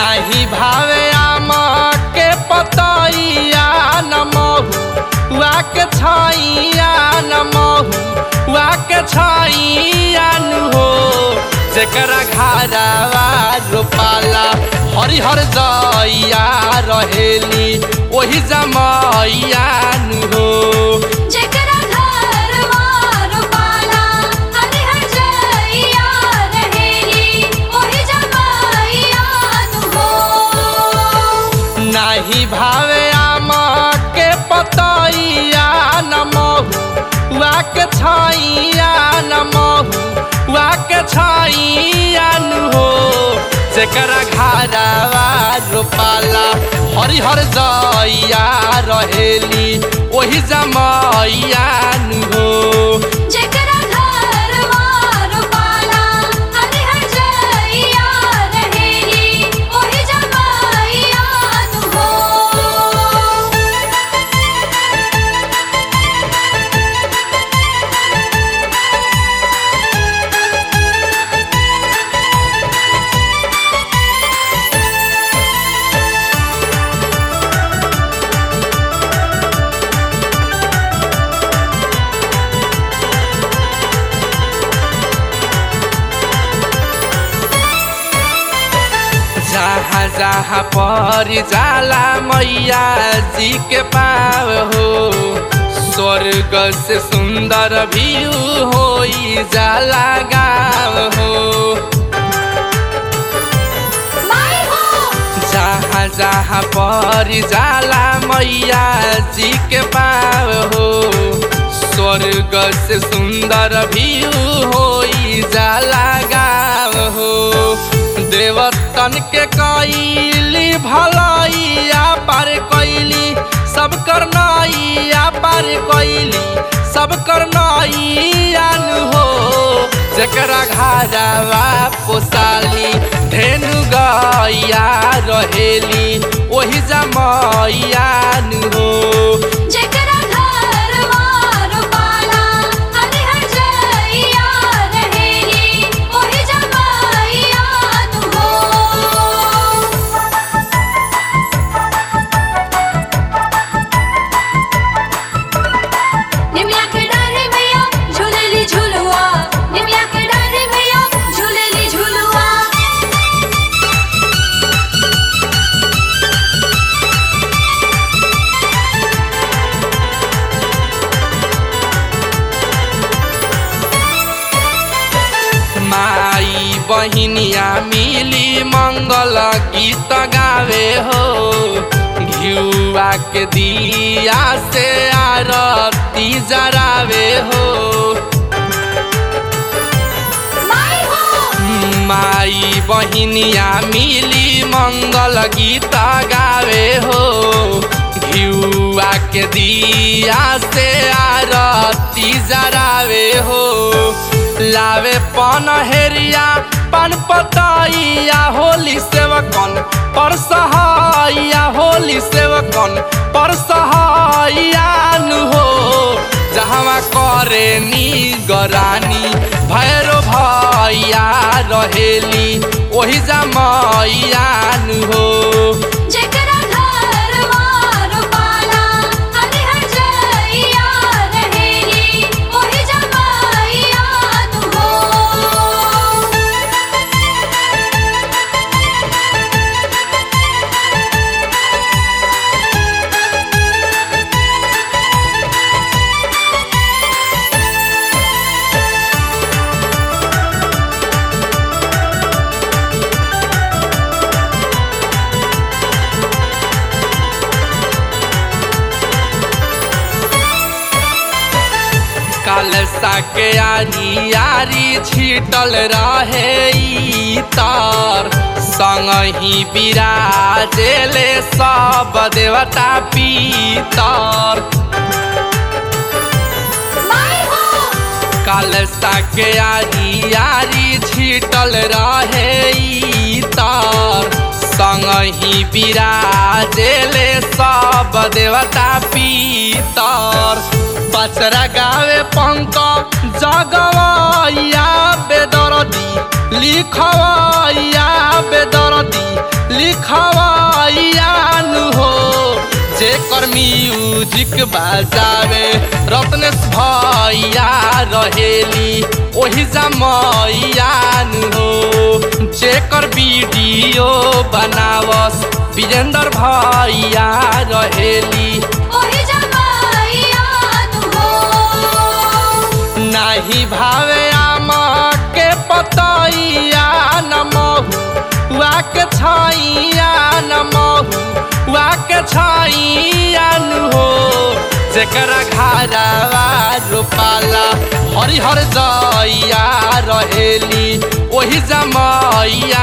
नाही भावे आम के पतैया न महुआ के छैया न महुआ के छैया नु हो जेकरा घरवा रोपाला हरिहर जइया रहेली ओही जमैया नु हो जेकरा घरवा रोपाला हरिहर जइया रहेली ओही जमाइया नु हो नाही भावे आम के पतैया न महुआ के छैया न महुआ के छैया नु हो जेकरा घरवा रोपाला हरिहर जइया रहेली ओही जमैया नु हो जेकरा घरवा रोपाला हरिहर जइया रहेली ओही जमाइया नु हो जहाँ जहाँ पर जाला मैया जी के पाव हो स्वर्ग से सुंदर व्यू होई जाला गाँव हो माई हो जहाँ जहाँ पर जाला मैया जी के पाव हो स्वर्ग से सुंदर व्यू होई जाला गाँव हो देवतन के कैली भलैया पार कैली सब करनैया पार कैली सब करनैया नु हो जेकरा घरवा पोसाली धेनु गैया रहेली ओही जमैया नु हो जेकरा घरवा रोपाला हरिहर जइया रहेली ओही जमाइया नु हो निमिया के डारे मैया झूलेली झुलुआ निमिया के डारे मैया झूलेली झुलुआ माई बहिनिया मिली मंगल गीत गावे हो घिउआ के दिया से आरती जरावे हो माई हो माई बहिनिया मिली मंगल गीत गावे हो घिउआ के दिया से आरती जरावे हो लावे पन हेरिया पन पतैया होली सेवकन पर सहाइया होली सेवकन पर सहाइया नु हो जहाँ करे नी गरानी भैरो भैया रहेली ओही जमैया नु हो जेकरा घरवा रोपाला हरिहर जइया रहेली ओही जमाइया नु हो कलसा के आरी आरी छिटल रहे ई तार संगही बिराजेले सब देवता पीतर माई हो कलसा के आरी आरी छिटल रहे ई तार संगही बिराजेले सब देवता पीतर पचरा गावे पंक जगवैया बेदरदी लिखवैया बेदरदी लिख रखवाइयान हो जेकर म्यूजिक बजावे रत्नेश भैया रहेली ओही जमैयान हो जेकर वीडियो बनावस विजेंद्र भैया रहेली ओही जमाइयान हो नाही भावे आमा के पतैया न महुआ के छैया न महुआ के छैया न हो जेकरा घरवा रोपाला हरिहर जइया रहेली ओही जमैया